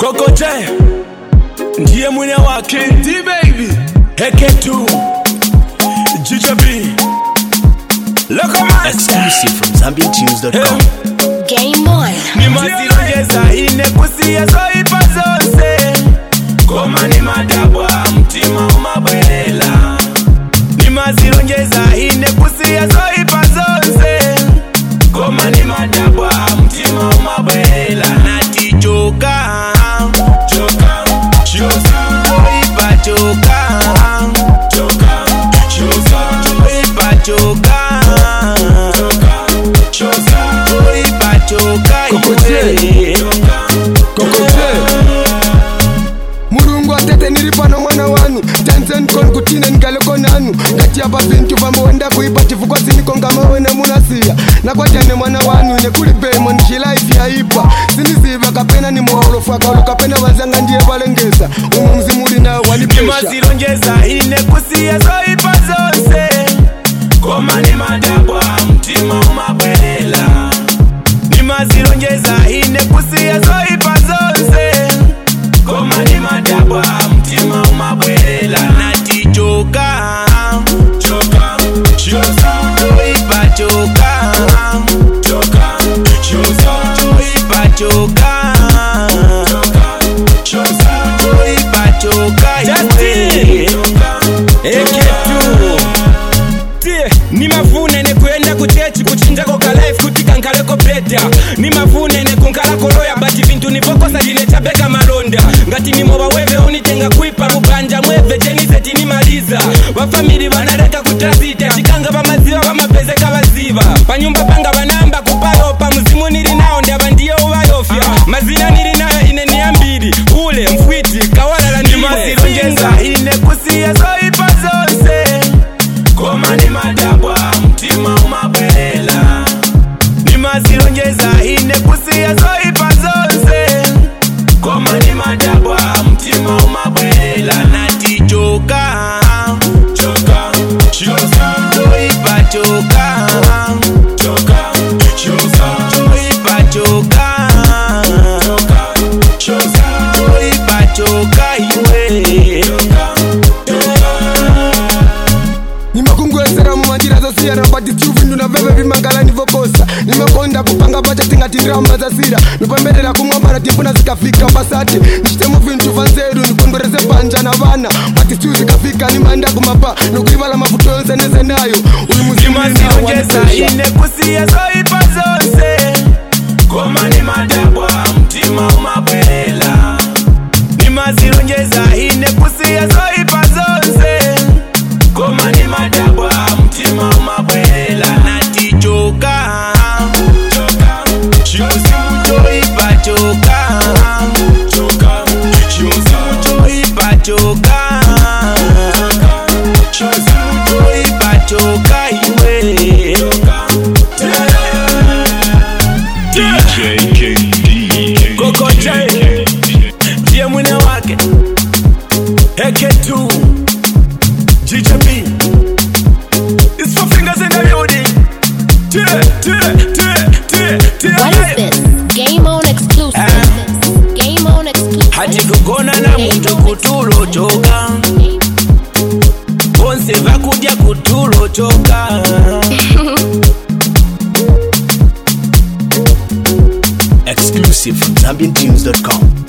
kokote ndiye mwine wake D-Baby Heketu Jijo B Locomaster Exclusive from ZambianTunes.com. Game on. nimazilongeza ine kusiya zoipa zonse koma ni madabwa mtima umabwelela nimazilongeza ine kusiya zoipa zonse koma ni madabwa mtima umabwelela nati choka choka choka zoipa choka choka choka zoipa choka choka choka zoipa choka Kokote. iwe. kokote mulungu atete nili pano mwana wanu tanzen kon kutine nigaleko nanu ngatiapa vintu vambowenda kuipa chifukwa siniko ngamawene munasiya nakwatene mwana wanu ine kuli pemo nishilaifi yaipa siniziva kapena ni muholofu akaulu kapena vazanga ndiye valengesa umu mzimuli nawo wanipesha nimazilongeza ine kusiya zoipa zonse koma ni madabwa mtima umabwelela nimazilongeza ine kusiya zoipa zonse koma ni madabwa mtima umabwelela nati choka choka choka zoipa choka choka choka zoipa choka choka choka zoipa choka iwe. eketu tie ni mavunene kuyenda kuchechi kuchinjako kalife kutika nkaleko beta ni mavunene kunkalako loya bati vintu nivokosa linechabeka malonda ngati nimoba weve unitenga kuipa mubanja mweve cheniseti nimaliza vafamili vanaleka kutasita chikanga vamaziva vamapezeka vaziva panyumba panga vanamba kupayopa muzimu nili nawo ndava ndiyo uvayofya mazina nili nayo ine niyambiri ule mfwiti kawalala ndile nimazilongeza ine kusiya zoipa zonse koma ni madabwa mtima umabwelela nimazilongeza ine kusiya zoipa zonse koma ni madabwa mtima umabwelela nati choka choka choka zoipa choka choka choka zoipa choka choka choka zoipa choka iwe nimakungwesera mumanjira zasiyana bati tiuvindu na veve vimangala nivokosa nimekonda kupanga pacha tingati ndirama zasira nipemberera kumwambara timpuna zikafika pasati nichitemo vintu vanzeru nikondwerese panja na vana bati siu zikafika nimanda kumapa nokuivala mavuto yonse nese nayo uyu nimazilongeza ine kusiya zoipa zonse koma ni madabwa mtima umabwelela nimazilongeza ine kusiya zoipa zonse koma ni madabwa mtima umabwelela nati choka choka choka choipa choka choka choka choipa choka choka choipa choka iwe DJ KD. Kokote. ndiye mwine wake Heketu GJB It's four fingers in the building Tie, tie, tie, tie, tie What is this? Game on exclusive. Game on exclusive. hati kugona na muntu kutulo choka bonse vakudya kutulo choka Exclusive from ZambianTunes.com.